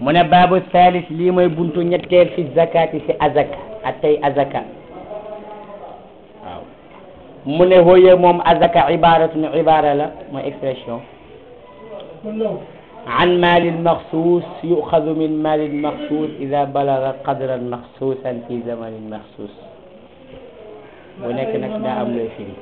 mu ne baabu thalis lii mooy buntu ñetteel fi zakati si azaka atay azaka waaw mu ne hooye moom azaka ibaratun ibara la mooy expression an maalin maxsuus yuxadu min maalin maxsuus ida balaga qadran maxsuusan fi zamanin maxsuus bu nekk nag daa am looy firi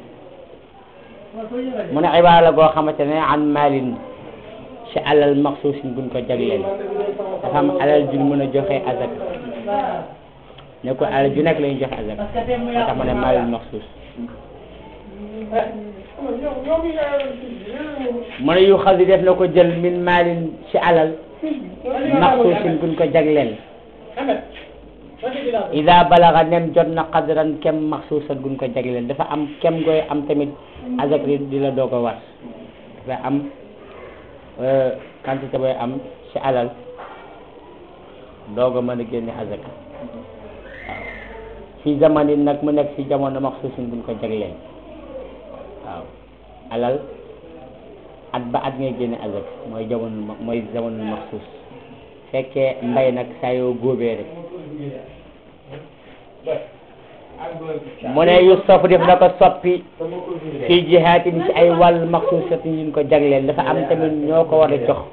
mu ne ibaara la goo xamante ne an maalin ci alal maxsuusin buñ ko jagleel dafa am alal juñ mën a joxe azaka ne ko alal ju nekk la ñuy joxe azaka moo tax mu ne maalin maxsuus mu ne yu xas def na ko jël min maalin ci alal maxsuusin buñ ko jagleel ida balaga nem jot na qadran kem maxsuusan buñ ko jagleel dafa am kem gooy am tamit azak di la doog a war dafa am quantité booy am ci alal doog a mën a génne azaka waaw fi zamanin nag mu nekk ci jamono maxsuusin buñ ko jagleel waaw alal at ba at ngay génne azak mooy jamono mooy jamono maxsuus fekkee mbay nag saa yoo góobee rek mu ne yu sof def na ko soppi fii jihaatin ci ay wàll maxsuusatin yuñ ko jagleel dafa am tamit ñoo ko war a jox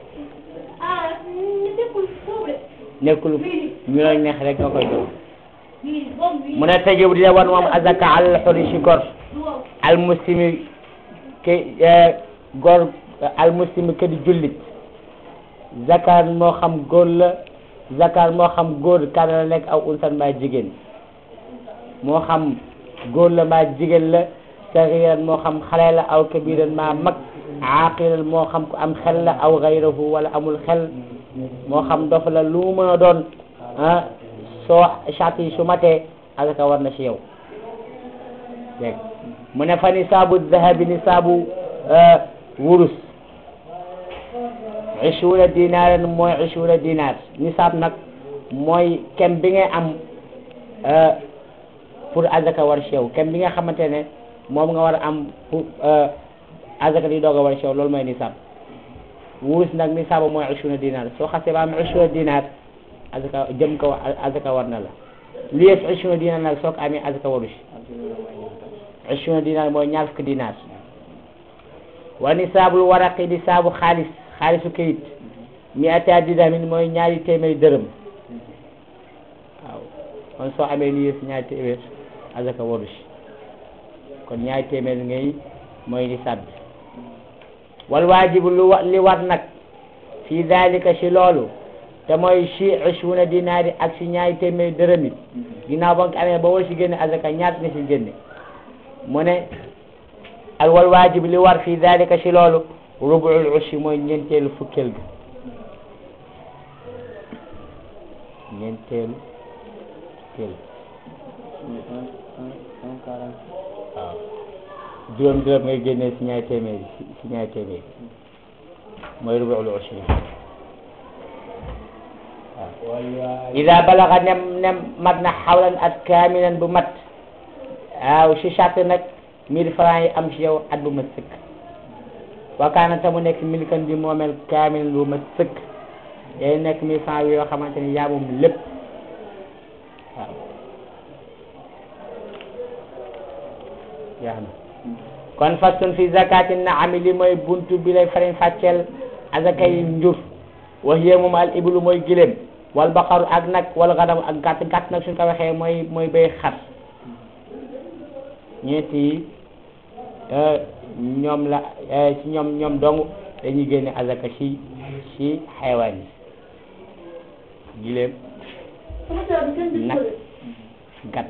nekkul ñu la neex rek nga koy jox mu ne tajibu dina wan moom azaka al xuri si gor al muslimi ke gor al muslimi ke di jullit zakar moo xam góor la zakar moo xam góor kana la nekk aw unsan maa jigéen moo xam góor la maa jigéen la saxiran moo xam xale la aw kabiran maa mag aaqilan moo xam ku am xel la aw gayrahu wala amul xel moo xam dof la lu mu mën a doon ah soo charte yi su matee azaka war na ci yow dégg mu ne fa nisaabu dahabi nisaabu wurus ishuuna dinaaran mooy ishuuna dinaar nisaab nag mooy kem bi ngay am pour azaka war ci yow kem bi nga xamante ne moom nga war a am pour azaka di doog a war ci yow loolu mooy nisaab wurus nag nisaabu mooy ishuuna dinaar soo xasee ba am ishuuna dinaar azaka jëm ko azaka war na la li yées ishuuna dinaar nag soo ko amee azaka waru ci ishuuna dinaar mooy ñaar fukki dinaar wa nisaabul waraqi nisaabu xaalis xaalisu kayit mi ata dirhamin mooy ñaari téeméeri dërëm waaw kon soo amee li yées ñaari téeméer azaka waru ci kon ñaari téeméer ngay mooy nisaab bi wal waajibu lu wa li war nag fi dalika ci loolu te mooy ci ishuuna dinaari ak ci ñaari téeméeri dërëm yi ginnaaw ba nga amee ba war ci génne azaka ñaat nga ci génne mu ne al wal waajib li war fi dalika ci loolu rubuul ushi mooy ñeenteelu fukkeel bi ñeenteelu fukkeel waaw juróom juróom ngay génnee ci ñaari téeméer ci ñaari téeméer mooy rubuul ushi waaw ida balaga nem nem mat na xawlan at kaamilan bu mat waaw ci charte nag mille francs yi am ci yow at bu mat sëkk wakaana ta mu nekk milkan di moomeel kaamil bu mat sëkk day nekk mille francs yoo xamante ni yaa moom lépp waaw yaa na kon façon fi zakati naami li mooy buntu bi lay fariñ fàcceel azaka yi njur wax yee moom al iblu mooy giléem wal baqaru ak nag wal gadam ak gàtt gàtt nag suñ ko waxee mooy mooy bay xar ñeenti yi ñoom la ci ñoom ñoom dong dañuy génne azaka ci ci xaywaan yi giléem nag gàtt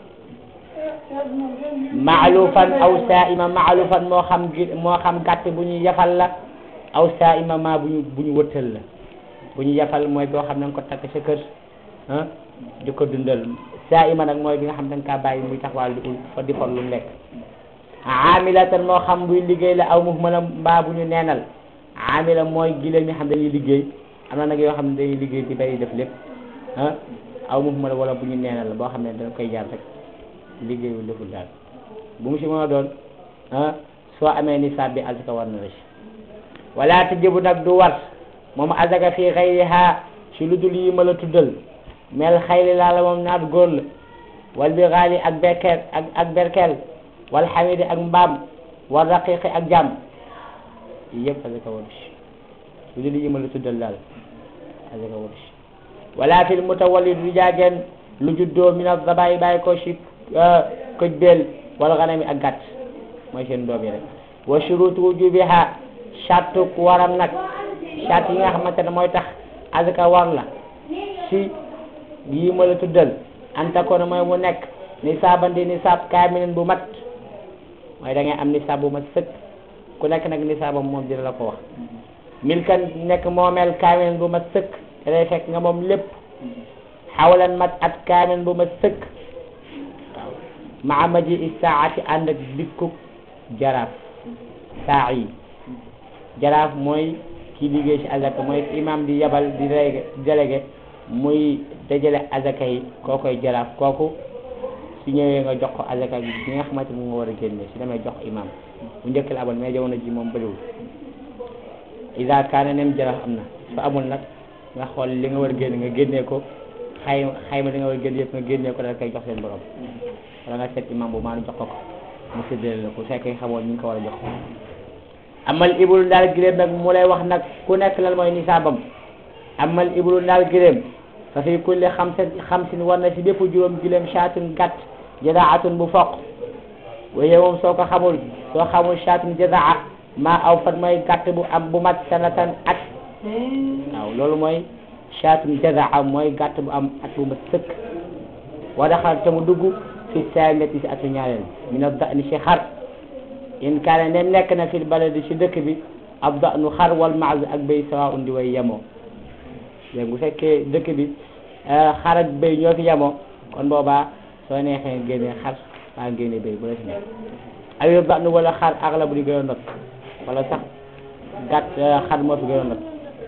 maalufan aw saa'ima maalufan moo xam gi moo xam gàtt bu ñu yafal la aw saa'ima ma bu ñu bu ñu wëttal la bu ñu yafal mooy boo xam ne nga ko takk sa kër ah di ko dundal saa'ima nag mooy bi nga xam ne da nga kaa bàyyi muy taxawal di fa di for lu mu lekk amilatan moo xam buy liggéey la aw muhmala mbaa bu ñu neenal amila mooy giléem mi xam dañuy liggéey am na nag yoo xam ne dañuy liggéey di bay def lépp ah aw muhmala wala bu ñu neenal boo xam ne dañ koy jaar rek liggéeyu deful daal bu mu si mën a doon ah soo amee nisaab bi azaka war na la si wala tajibu nag du war moom azaka fii xayriha ci lu dul yi ma la tuddal mel xayli laa la moom naat góor la wal bi xaali ak berkel ak ak berkel wal xamidi ak mbaam wal raqiqi ak jàmm yi yëpp azaka waru ci lu dul yi ma la tuddal daal azaka waru ci wala fil mutawallid du jaageen lu juddoo min az-zabaay bàyyi ko ci këj beel wala ganami ak gàtt mooy seen doom yi rek wa shurutu wujubiha charte waram nag charte yi nga xamante ne mooy tax azaka war la si yii ma la tuddal anta ko mooy mu nekk nisaaban di nisaab kaamilin bu mat mooy da ngay am nisaab bu mat sëkk ku nekk nag nisaabam moom dina la ko wax milkan nekk moomeel kaamilin bu mat sëkk te day fekk nga moom lépp xawlan mat at kaamilin bu mat sëkk waaw maa maji isaati ànd ak dikkuk jaraaf saa yi jaraaf mooy kii liggéey ci azaka mooy imam di yabal di délégué délégué muy dajale azaka yi koo koy jaraaf kooku su ñëwee nga jox ko azaka bi bi nga xamante ni nga war a génne su demee jox imam bu njëkk la amoon mais jamono ji moom bëriwul ida kaana nem jaraaf am na su amul nag nga xool li nga war a génne nga génnee ko xayma xayma li nga war a génne yëpp nga génnee ko daal koy jox seen borom wala nga seet imam bu maanu jox ko ko mu séddale la ko su fekkee xamoon ñu ngi ko war a jox amal ibulu ndaal giléem nag mu lay wax nag ku nekk lan mooy nisaabam amal ibulu ndaal giléem fa fi kulli xamsin xamsin war na si bépp juróom giléem shaatun gàtt jadaatun bu foq waaye moom soo ko xamul soo xamul shaatun jadaa maa aw fan mooy gàtt bu am bu mat sanatan at waaw loolu mooy shaatun jadaa mooy gàtt bu am at bu mat sëkk wa daxal te mu dugg fi saamiyati si atu ñaareel min ad-da'ni si xar in kaane ne nekk na fil baladi ci dëkk bi ab da'nu xar wal maaz ak béy sawa undi way yemoo léegi bu fekkee dëkk bi xar ak béy ñoo fi yemoo kon boobaa soo neexee génne xar waa génne béy bu la si nekk ayo da'nu wala xar axla bu di gën a not wala sax gàtt xar moo fi gën a not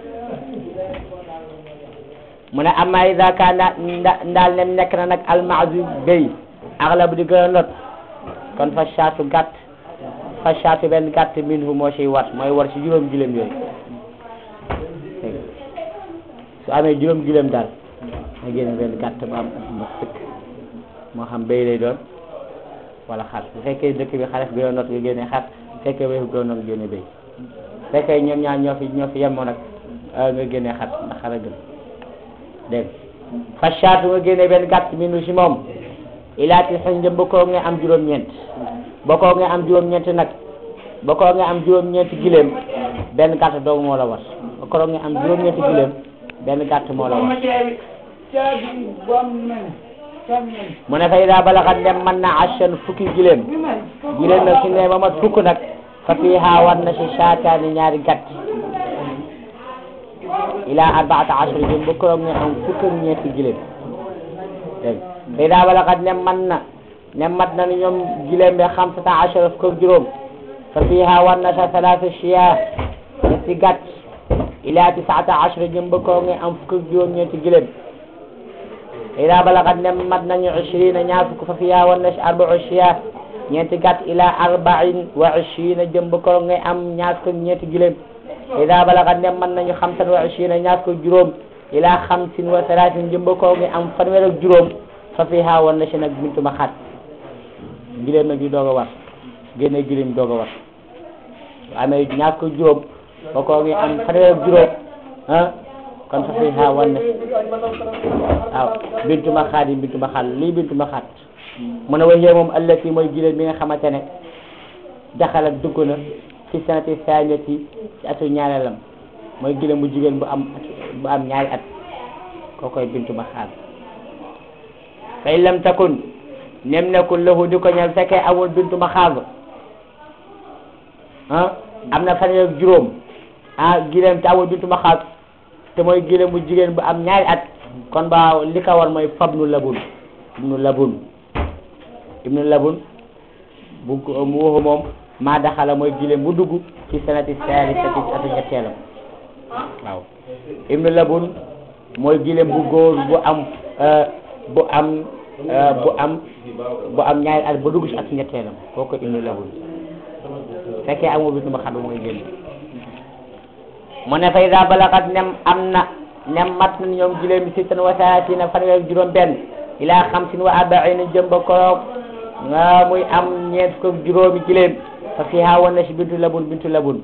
mu ne amma ida kaana ndaal nem nekk na nag al maaz béy axla bu di gën a not kon fa saatu gàtt fa saatu benn gàtt min fu moo siy war mooy war ci juróom giléem yooyu su amee juróom giléem daal nga génne benn gàtt bu am at ma sëkk moo xam béy lay doon wala xar bu fekkee dëkk bi xares gën a not nga génne xar bu fekkee béy gën a not nga génne béy bu fekkee ñoom ñaar ñoo fi ñoo fi yemoo nag nga génne xar ndax xar a gën dégg fa saatu nga génne benn gàtt min si moom ilaati xëy na bokkoo nga am juróom-ñeent bokkoo nga am juróom-ñeent nag bokkoo nga am juróom-ñeent giléem benn gàtt doogu moo la war bokkoo nga am juróom-ñeent giléem benn gàtt moo la war mu ne fay daa balaxat dem mën na ashan fukki giléem giléem nag su ne ba mat fukk nag fa fiiha war na si saataani ñaari gàtt ila arbaata ashara jëm bokkoo nga am fukk ak ñeenti giléem dégg fay daa balaxat ne mën na ne mat na ni ñoom giléem bi xamsata ashara fukk ak juróom fa fiiha war na sa salaasa shiyaa ñetti gàtt ila tisaata ashara jëm ba koo nga am fukk ak juróom ñeenti giléem ila balagat ne mat nañu ishrina ñaar fukk fa fiiha war na si arbau shiyaa ñeenti gàtt ila arbain wa ishrina jëm ba koo nga am ñaar fukk ak ñeenti giléem ila balagat ne mat nañu xamsan wa ishrina ñaar fukk ak juróom ila xamsin wa salaasin jëm ba koo nga am fanweer ak juróom fa fiiha war na si nag bintu ma xaat giléem nag di doog a war génne giléem doog a war amee ñaar ko juróom ba koo ngi am fanweer ak juróom ah kon fa fi xaa wan na waaw bintu ma xaat yi bintu ma xaat lii bintu ma xaat mu ne waxee moom allati mooy giléem bi nga xamante ne daxalat dugg na fi sanati saaniyati ci atu ñaareelam mooy giléem bu jigéen bu am bu am ñaari at koo koy bintu ma xaat fa in lam takun nem nekkul lahu di ko ñal fekkee amul bintu ma xaat ah am na fanweer ak juróom ah giléem te amul bintu ma xaat te mooy giléem bu jigéen bu am ñaari at kon ba li ko war mooy fabnu labun ibnu labun ibnu labun bu mu waxu moom maa daxala mooy giléem bu dugg ci sanati saalisati atu ñetteelam waaw ibnu labun mooy giléem bu góor bu am bu am bu am bu am ñaari at ba dugg ci atu ñetteelam kooku ibnu labun fekkee amoo bintu ma xam mooy génn mu ne fa ida balagat nem am na nem mat na ñoom giléem bi sittan wa salaatina fanweer juróom benn ila xamsin wa arbaina jëm ba koroog nga muy am ñeent fukk ak juróomi giléem fa fiha wan na si bintu labun bintu labun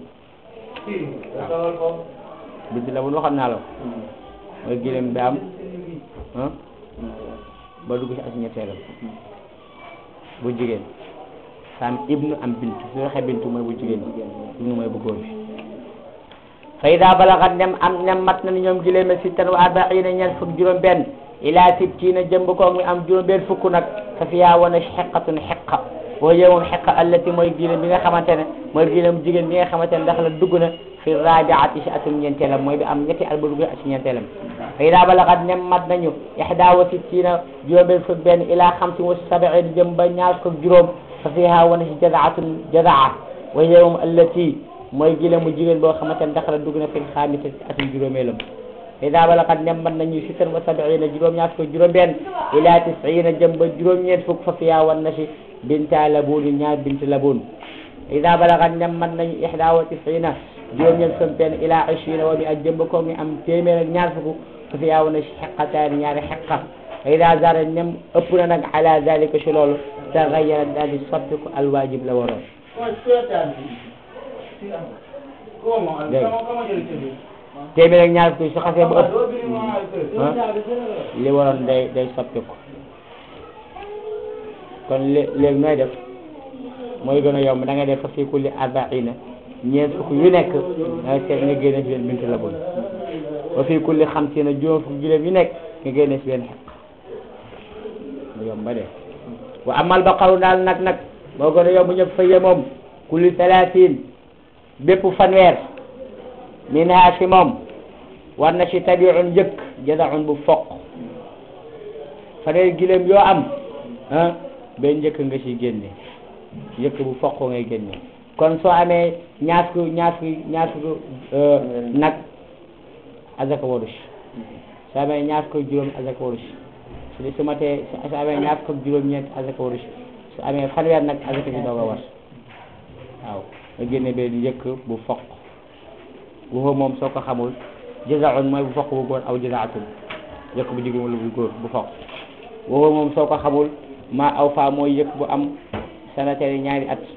bintu labun waxoon naa la mooy giléem bi am ah ba dugg si as ñetteelam bu jigéen sam ibnu am bintu su waxee bintu mooy bu jigéen ibnu mooy bu góor bi fa ida balagat nem am nem mat na ni ñoom giléeme sittan wa arbaina ñeent fukk juróom benn ila sittina jëmb koog mi am juróom benn fukk nag fa fiya wana xeqatun xeqa boo jëlee moom xeqa allati mooy giléem bi nga xamante ne mooy giléem jigéen bi nga xamante ne ndax la dugg na fi rabiati si atum ñeenteelam mooy bi am ñetti at ba dugg na si ñeenteelam fa ida balagat nem mat nañu ixda wa sittina juróom benn fukk benn ila xamsin wa sabiin jëm ba ñaar fukk juróom fa fiha wana si jazaatun jazaa wa hiya moom allati mooy giléem mu jigéen boo xamante ne ndax la dugg na fi xaamisa si atum juróomeelam ida balagat nem mat nañu sittan wa sabiina juróom ñaar fukk juróom benn ila tisina jëm ba juróom ñeent fukk fa fiya wan na si binta labuni ñaar bint labun ida balagat nem mat nañu ixda wa tisina juróom ñeent fukk benn ila ishina wa mi ak jëm ba ko mi am téeméer ak ñaar fukk fa fiya wan na si xeqataani ñaari xeqa ida zara nem ëpp na nag ala dalika si loolu tagayara daal di soppiku alwaajib la waroon téeméer ak ñaar fukk su xasee ba ëpp li waroon day day soppiku kon lé léegi nooy def mooy gën a yomb da ngay def fa fii kulli arbaina ñeent fukk yu nekk da ngay seet nga génne si benn bintu la bon wa fii kulli xamsiina juróom fukk juróom yu nekk nga génne si benn xeq mu yomb ba dee wa amal baqaru daal nag nag moo gën a yomb ñëpp fayye moom kulli talaatin bépp fanweer minha si moom war na si tabiun njëkk jazaun bu foq fanweer giléem yoo am ah benn njëkk nga si génne njëkk bu foq ngay génne kon soo amee ñaar fukk ñaar fukk ñaar fukk nag azaka warush soo amee ñaar fukk juróom azaka warush su su matee su amee ñaar fukk juróom ñeent azaka warush su amee fanweer nag azaka si doog a war waaw nga génne benn njëkk bu foq waxoo moom soo ko xamul jazaun mooy bu foq bu góor aw jazaatun njëkk bu jigéen wala bu góor bu foq waxoo moom soo ko xamul ma aw fa mooy yëkk bu am sanataire ñaari at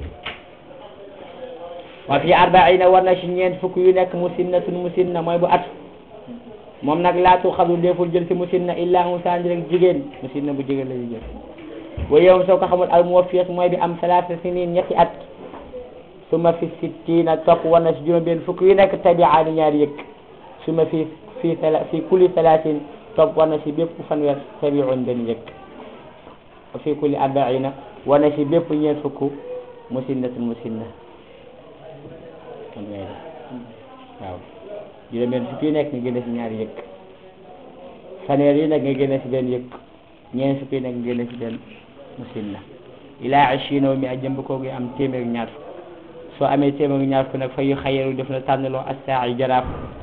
wa fi arbaina war na si ñeent fukk yu nekk musinnatun musinna mooy bu at moom nag laatu xadu deful jël si musinna illa unsaan rek jigéen musinna bu jigéen la ñu jël wa yow soo ko xamul al muwaffiyat mooy bi am salaasa sinin ñetti at suma fi sittina topp war na si juróom benn fukk yu nekk tabiaani ñaari yëkk suma fi fi fi kulli salaatin topp war na si bépp fanweer tabiun benn yëkk wa fi kulli arbaina war na si bépp ñeent fukk musinnatun musinna kon ngay def waaw juróom benn fukk yu nekk nga génne si ñaari yëkk fanweer yi nekk nga génne si benn yëkk ñeent fukk yi nekk nga génne si benn musinna ilaa ishina mi a jëmb koo ngi am téeméer ñaar fukk soo amee téeméer ñaar fukk nag fa yu xayaru def na tànnaloo assaa yi jaraaf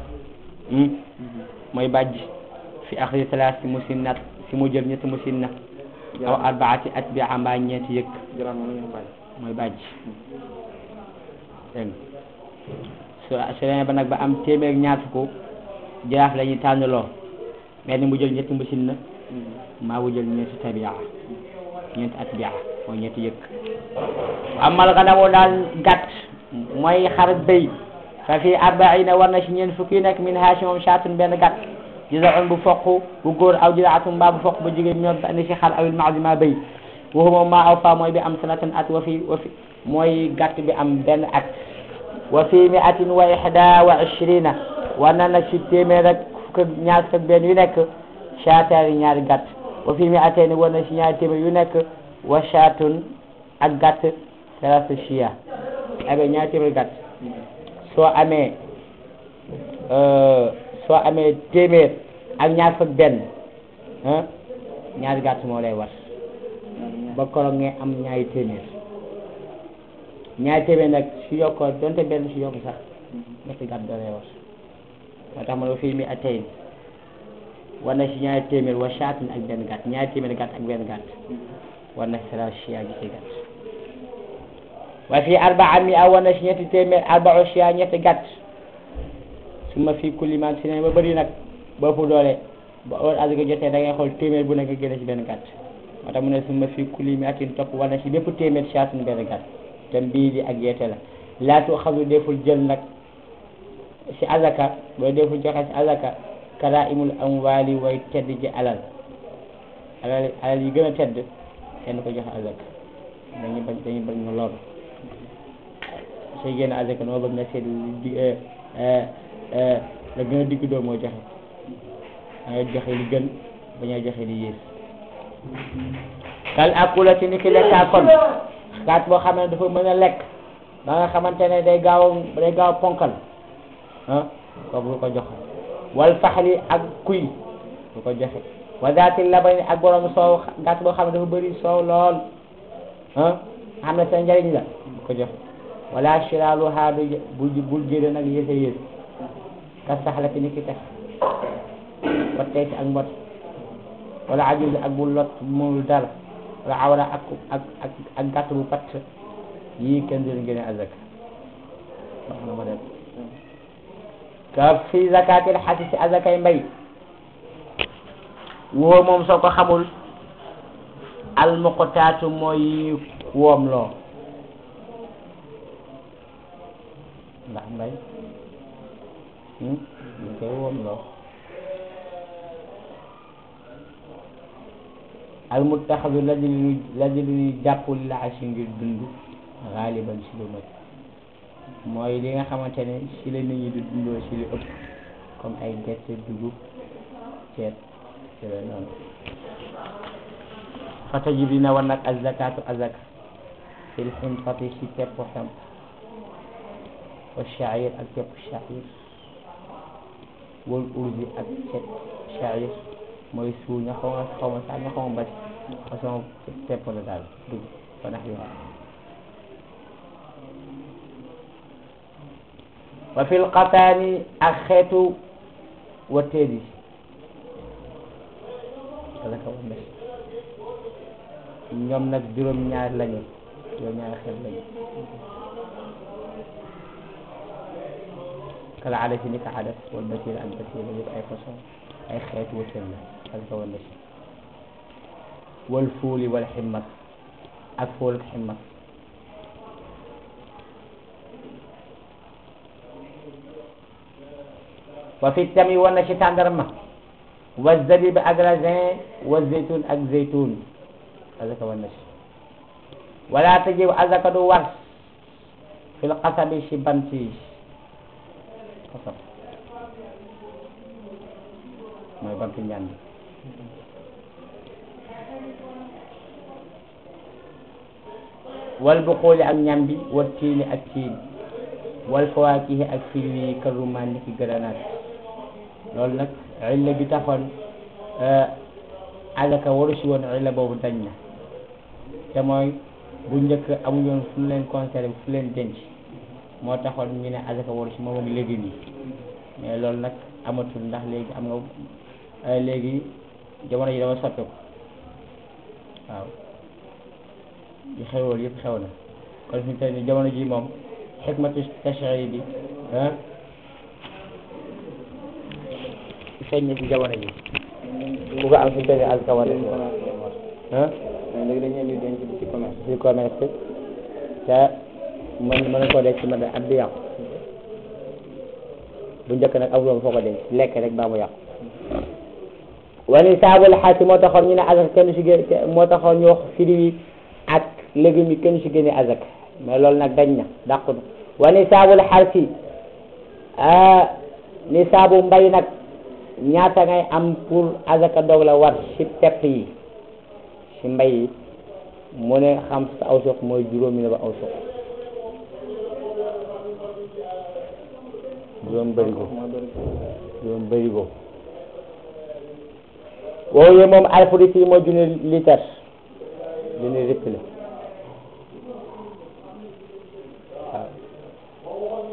mooy bàjj fi axri salaas si musinnat si mu jël ñetti musinna aw arbaati atbia mbaa ñeenti yëkk mooy bàjj dégg so su demee ba nag ba am téeméer ñaar fukk jaraaf la ñuy tànnaloo mais ni mu jël ñetti musinna maa mu jël ñeenti tabia ñeenti atbia mooy ñetti yëkk amal ganamu daal gàtt mooy xar béy fa fi arbaina war na si ñeent fukki nekk min ha si moom saatun benn gàtt jizaun bu foq bu góor aw jizaatun mbaa bu foq bu jigéen ñoom ba andi si xar awil maadi ma béy waxu moom maa aw fa mooy bi am sanatan at wa fi wa fi mooy gàtt bi am benn at wa fi miatin wa ihda wa ishrina war na nag si téeméer ak fukk ak ñaar fukk ak benn yu nekk saataani ñaari gàtt wa fi miateeni war na si ñaari téeméer yu nekk wa saatun ak gàtt salasa chia amee ñaari téeméer gàtt soo amee soo amee téeméer ak ñaar fukk benn ñaari gàtt moo lay war ba koroog nga am ñaari téeméer ñaari téeméer nag si yokkoo donte benn si yokku sax ñetti gàtt da lay war moo tax ma ne fii mi atay war na si ñaari téeméer wa saatun ak benn gàtt ñaari téeméer gàtt ak benn gàtt war na si salasa chia gi ci gàtt wa fi arbaa mi a war na si ñetti téeméer arbao chia ñetti gàtt su ma fi kulli man si ne ba bëri nag ba ëpp doole ba heure azaka jotee da ngay xool téeméer bu nekk nga génne ci benn gàtt moo tax mu ne suma fi kulli mi atin topp wala ci bépp téeméer caatun benn gàtt te mbii di ak yeete la laatu xasu deful jël nag ci azaka boo deful joxe ci azaka kara imul amwaali way tedd ji alal alal alal yi gën a tedd kenn ko joxe azaka dañuy bañ dañuy bañ nga lool sooy génn azaka noo bëgg nga seet di la gën a digg doo moo joxe dangay joxe li gën bañoo joxe li yées kal akula ci ni ki lekkaa kon kaat boo xam ne dafa mën a lekk ba nga xamante ne day gaaw day gaaw ponkal ah kooku lu ko joxe wal faxli ak kuy lu ko joxe wa zaati labani ak borom soow gàtt boo xam ne dafa bëri soow lool ah xam ne sa njariñ la lu ko joxe wala shiraalu haadu bul bul jëlee nag yéese yées ka saxla ci ni ki tax ba tey ak mbot wala ajuz ak bu lot mënul dara wala awra ak ak ak ak gàtt bu patt yii kenn du leen génne azak wax na ma dem ka fi zakatil xasi si azakay mbay woo moom soo ko xamul almuqtaatu mooy woom loo ndax mbay ñu koy woom loo almuttaxadu la di lu la di lu jàppul la asi ngir dund xaaliban si lu mat mooy li nga xamante ne si la nit ñi di dundoo si lu ëpp comme ay gerte dugub ceeb ci la noonu fa tajib dina war nag azakatu azaka fil xinfati si pepp xem wa shair ak pepp shair wal urdi ak cet shair mooy suul ña xaw ma xaw ma sax ña xaw ma basi façon pepp la daal dugg fa nax yoon wa fil qataani ak xeetu watteed yi wala ka wambes ñoom nag juróom ñaar lañu juróom ñaar xeet lañu kala adas yi ni ka adas wal basir ak basir yëpp ay façon ay xeetu watteed la wala ka wambes wal fuuli wal ximmas ak fuul ak ximmas wa fi tami wan na ci tàndarma wa zabib ak raisin wa zeytun ak zeytun azaka wan na ci wala tajib azaka du war fil qasabi ci bant yi qasab mooy bantu njànd wal buquli ak ñambi wa tiini ak tiin wal fawaakihi ak firi yi karumaan ni ki gëranaat loolu nag illa bi taxoon azaka waru si woon illa boobu dañ na te mooy bu njëkk amuñu woon fu leen conservé fu leen denc moo taxoon ñu ne azaka waru si moom ak léegi nii mais loolu nag amatul ndax léegi am nga léegi jamono ji dama soppeeku waaw yi xewoon yëpp xew na kon fi mu toll nii jamono ji moom xikmatu tashri bi ah feeñ na ci jamono ji bu ko am fi mu toll nii azaka war ah léegi dañuy indi denc bi ci commerce ci commerce te mën mën na koo denc ci mën a at bi yàqu bu njëkk nag amuloon foo ko denc lekk rek baa mu yàqu wani saabul xaasi moo taxoon ñu ne azaka kenn si gén moo taxoon ñu wax fruits yi ak légumes yi kenn si génne azaka mais loolu nag dañ na dàqu na wani saabul xaasi ni saabu mbay nag ñaata ngay am pour azaka doog la war si pepp yi si mbay yi mu ne xam sa aw suq mooy juróomi ne ba aw suq juróom bërigo juróom bërigo woowu yee moom alfu litre yi mooy junni litre junni litre la waaw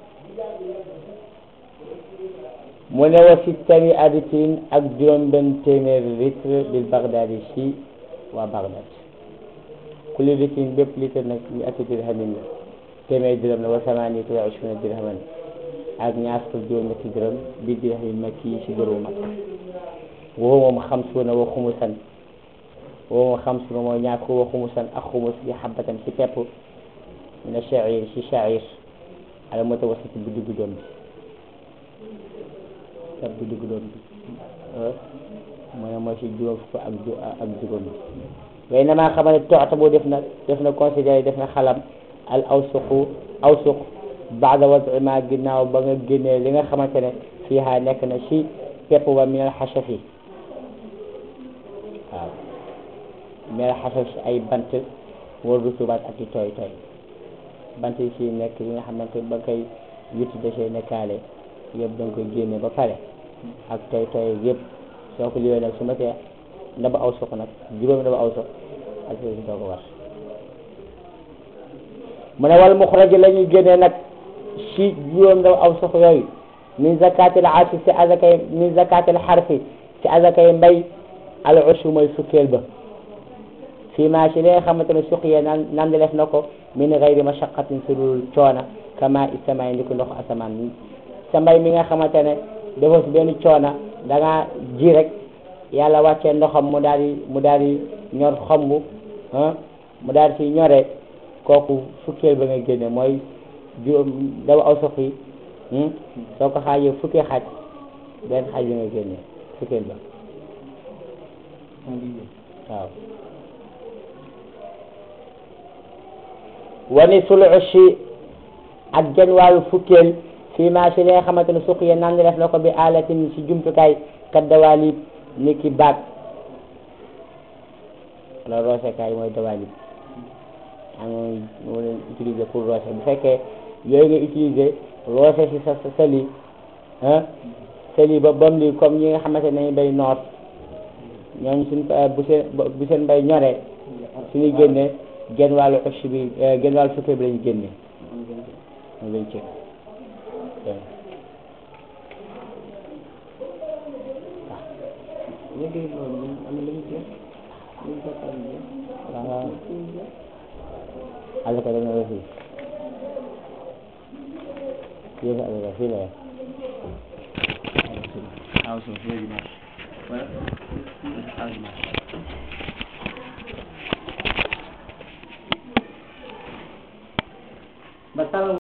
mu ne wa sittani aditin ak juróom benn téeméeri litre bil Baghdadi si waa Baghdad kulli litre bépp litre nag ñu ati dirhamin la téeméeri dirham la wa samaaniyatu wa ishruuna dirhaman ak ñaar fukk juróom ñetti dërëm bi dirham makki ci dërëmu mag woo moom xamsuuna wa xumusan woo moom xamsuuna mooy ñaar fukk wa xumusan ak xumus bi xabatan ci pepp mina sha'ir ci sha'ir ala mutawassit bu diggu doom bi pepp bu diggu doom bi mu ne mooy ci juróom fukk ak ju ak juróom bi waaye na maa xamal ne toxta boo def na def na considéré def na xalam al awsuqu awsuq baada wadi ma ginnaaw ba nga génnee li nga xamante ne fii ha nekk na ci pepp ba minal xasafi waaw minal xasaf ci ay bant war rutubaat ak i tooy tooy bant yi ci nekk yi nga xamante ba koy witti dafay nekkaale yëpp da nga koy génne ba pare ak tooy tooy yëpp soo ko liwee nag su ma tee ndaba aw suq nag juróomi ndaba aw suq ak si doo ko war mu ne wal muxraj la ñuy génnee nag si juróom ndaba aw suq yooyu min zakatil arfi si azakay min zakatil xarfi si azakay mbay al ushu mooy fukkeel ba fii maa si li nga xamante ne suq yee naan naan def na ko min gayri mashaqatin si dul coona kama isamaay ndi ko ndox asamaan sa mbay mi nga xamante ne defoo si benn coona da ngaa ji rek yàlla wàccee ndoxam mu daal di mu daal di ñor xomb ah mu daal di ci ñoree kooku fukkeel ba nga génne mooy juróom dawa aw sox yi soo ko xaajee fukki xaaj benn xaaj bi nga génne fukkeel ba waaw wani sul ushi ak genn wàllu fukkeel fii maa si li nga xamante ne suq ya nan def na ko bi alatin si jumtukaay kat dawaalib ni ki baag wala roosekaay mooy dawaalib am moo leen utiliser pour roose bu fekkee yooyu nga utiliser roose si sa sali ah sali ba bam li comme ñi nga xamante ne nañu bay noor ñooñu suñ bu seen bu seen mbay ñoree suñuy génne genn wàllu ush bi genn wàllu fukkee bi lañu génne moom lañ cëg léegi loolu am na lu ñu jeex lu ñu bokkaale jeex waaw alaka dana la fii yéen a alaka fii la yem aw so very much well as much ba